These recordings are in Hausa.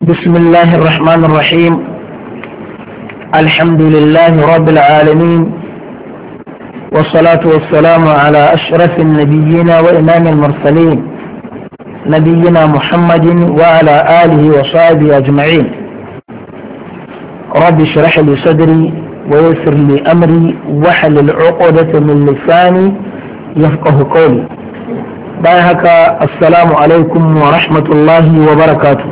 بسم الله الرحمن الرحيم الحمد لله رب العالمين والصلاة والسلام على أشرف النبيين وإمام المرسلين نبينا محمد وعلى آله وصحبه أجمعين رب اشرح لي صدري ويسر لي أمري واحلل عقدة من لساني يفقه قولي بايهك السلام عليكم ورحمة الله وبركاته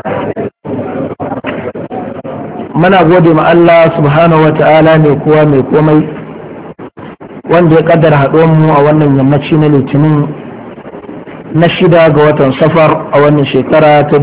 muna gode ma Allah subhanahu wa ta'ala mai kowa mai komai wanda ya kaddara mu a wannan yammaci na litinin na shida ga watan safar a wannan shekara ta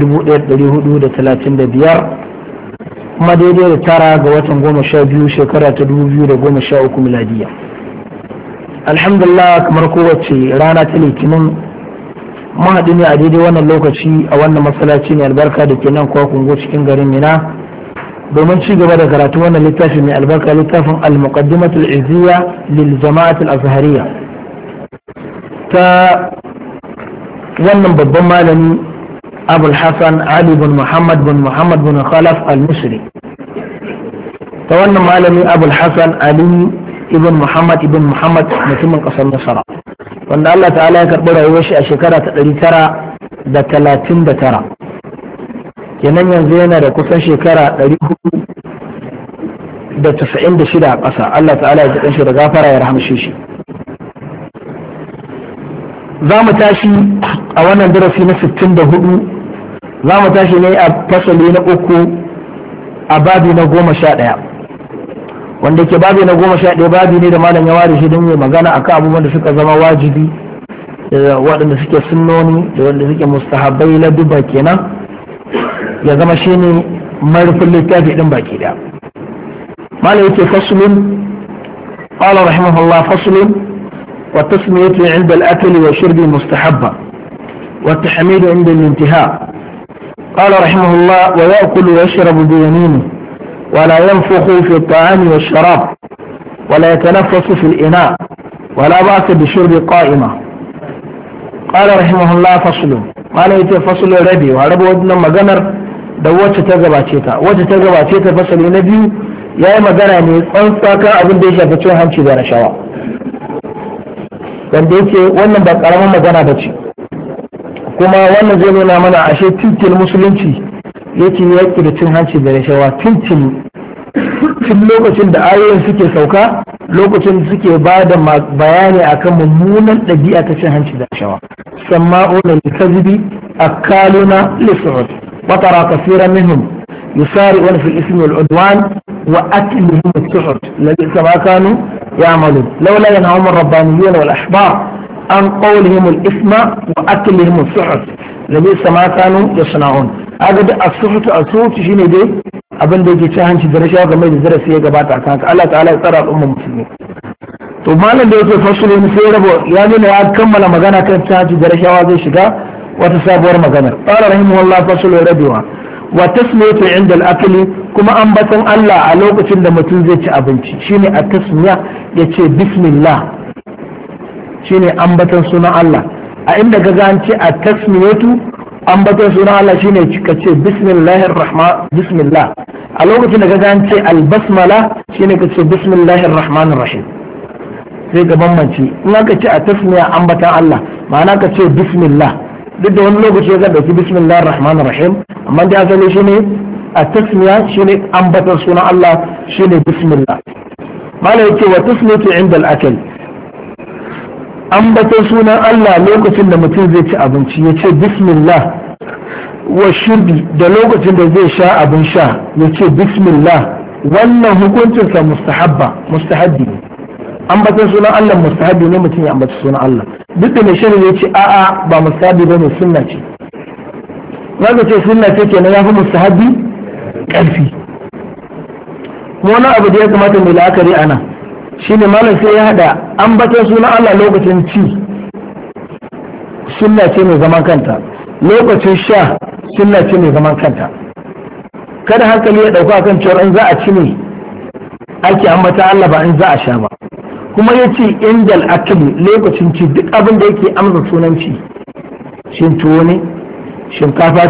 1435 kuma daidai da tara ga watan goma sha biyu shekara ta 2013 miladiya alhamdulillah kamar kowace rana ta litinin mun haɗu ne a daidai wannan lokaci a wannan masallaci ne albarka da ke nan kwakungo cikin garin mina domin ci gaba da karatu wannan littafi mai albarka littafin al-muqaddimatul izziya lil jama'atul azhariya ta wannan babban malami abul hasan ali bin muhammad bin muhammad bin khalaf al-misri ta wannan malami abul hasan ali ibn muhammad ibn muhammad mutumin kasar nasara wanda Allah ta'ala ya karɓi rayuwar shi a shekara ta ɗari tara da talatin da tara kenan yanzu yana da kusan shekara 496 a ƙasa Allah ta'ala ya jikin shi da gafara ya rahamshe shi za mu tashi a wannan darasi na 64 za mu tashi ne a fasali na uku a babi na goma sha ɗaya wanda ke babi na goma sha ɗaya babi ne da malam ya ware shi don yi magana akan abubuwan da suka zama wajibi da waɗanda suke sunnoni da waɗanda suke mustahabbai na duba kenan ya zama shi ne marufin littafi ɗin baki da mala yake fasulun qala rahimahullah fasulun wa tasmiyatu inda al-akl wa shurbi mustahabba wa tahmid inda al-intiha قال رحمه الله ويأكل ويشرب بيمينه ولا ينفخ في الطعام والشراب ولا يتنفس في الإناء ولا بأس بشرب قائمة قال رحمه الله فصل ما لا فصل ربي ورب ودنا مغنر da wacce ta gabace ta wacce ta gabace ta fasali na biyu ya yi magana ne tsantsa kan abin da ya shafi cin hanci da rashawa wanda yake wannan ba karamin magana ba ce kuma wannan zai nuna mana ashe tintin musulunci yake yaki da cin hanci da rashawa tintin tun lokacin da ayoyin suke sauka lokacin da suke ba da bayani akan mummunan ɗabi'a ta cin hanci da rashawa samma'una likazibi akaluna lisu'ud وترى كثيرا منهم يسارعون في الاسم والعدوان واكلهم السحت لبئس ما كانوا يعملون لولا ينههم الربانيون والاحبار عن قولهم الاثم واكلهم السحت لبئس ما كانوا يصنعون هذا السحت السحت شيء دي abin da yake cin hanci da rashawa game da darasi ya gabata a kanka Allah ta'ala ya tsara al'ummar musulmi to malam da yake fasulun sai rabo ya nuna ya kammala magana kan cin hanci da rashawa zai shiga wata sabuwar maganar qala rahimahullah fasul rabiwa wa tasmiyatu inda al-akl kuma ambatan Allah a lokacin da mutum zai ci abinci shine a tasmiya yace bismillah shine ambatan sunan Allah a inda ga an ce a tasmiyatu ambatan sunan Allah shine ka ce bismillahir rahman bismillah a lokacin da ga an ce al-basmala shine ka ce bismillahir rahmanir rahim sai ga bambanci in aka ce a tasmiya ambatan Allah ma'ana ka ce bismillah duk da wani lokaci ya dauki bismillahir rahmanir rahim amma da asali shine a tasmiya shine ambatar sunan Allah shine bismillah mala yake wa tasmiyatu inda al-akl ambatar sunan Allah lokacin da mutum zai ci abinci ya ce bismillah wa shurbi da lokacin da zai sha abin sha ya ce bismillah wannan hukuncinsa mustahabba mustahabbi ne ambatan sunan Allah mustahabi ne mutum ya ambaci sunan Allah duk da mai shirin ya ce a'a ba mustahabi bane sunna ce zaka ce sunna ce kenan ya fi mustahabi karfi wani abu da ya kamata mai la'akari ana shine malam sai ya hada ambatan sunan Allah lokacin ci sunna ce mai zaman kanta lokacin sha sunna ce mai zaman kanta kada hankali ya dauka kan cewa in za a ci ne ake ambata Allah ba in za a sha ba kuma ya ce indal akali lokacin ci duk abin da yake amsa sunan ci shin tuwo ne shinkafa